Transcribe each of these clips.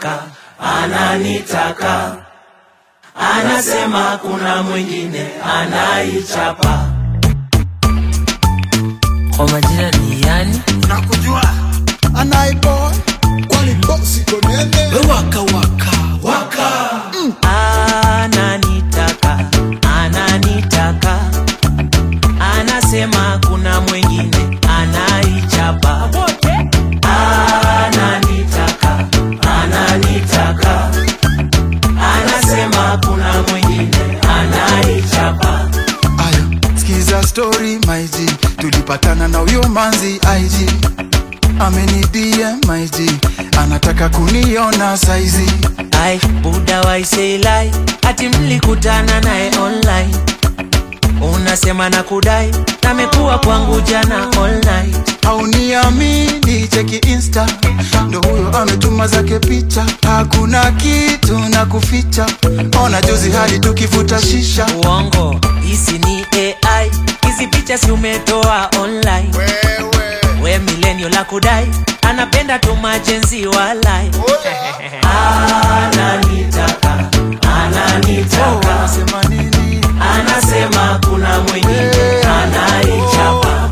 ananitaka, ananitaka, anasema kuna mwingine anaichapa. Kwa majina ni yani nakujua anaiboy kwani bosi konene waka waka waka ananitaka ananitaka anasema kuna mwingine anaichapa ananitaka ananitaka anasema kuna mwingine anaichapa aya skiza story maiji tulipatana na huyo manzi IG ameni DM maiji anataka kuniona saizi ai buda waiseilai ati mlikutana naye online unasema na kudai namekuwa kwangu jana all night hauniamini cheki insta ndo huyo ametuma zake picha hakuna kitu na kuficha ona juzi hadi tukifuta shisha uongo hisi ni ai hizi picha si umetoa online we milenio la kudai anapenda tu majenzi walai ananitaka ananitaka Anasema nini anasema kuna mwingine anaichapa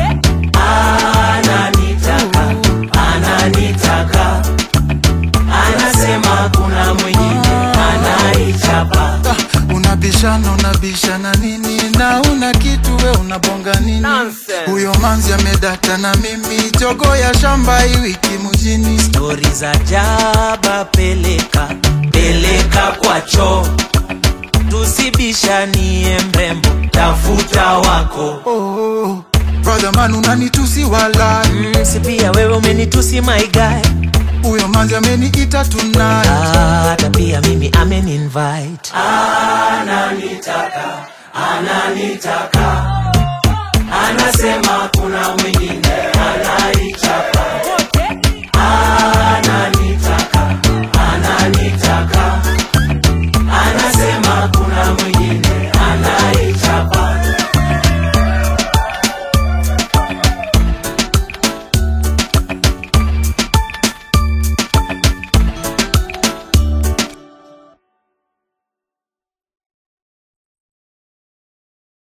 ananitaka ananitaka anasema kuna mwingine anaichapa Ah, unabishana unabishana nini na una kitu we unabonga nini Nonsense. huyo manzi amedata na mimi jogo ya shamba hii wiki mjini stori za jaba peleka peleka kwa choo tusibishanie mrembo tafuta wako oh, brother man unanitusi wala mm, si pia wewe umenitusi my guy huyo manzi ameniita tonight hata pia mimi ameninvite ananitaka ananitaka anasema kuna mwingine anaichapa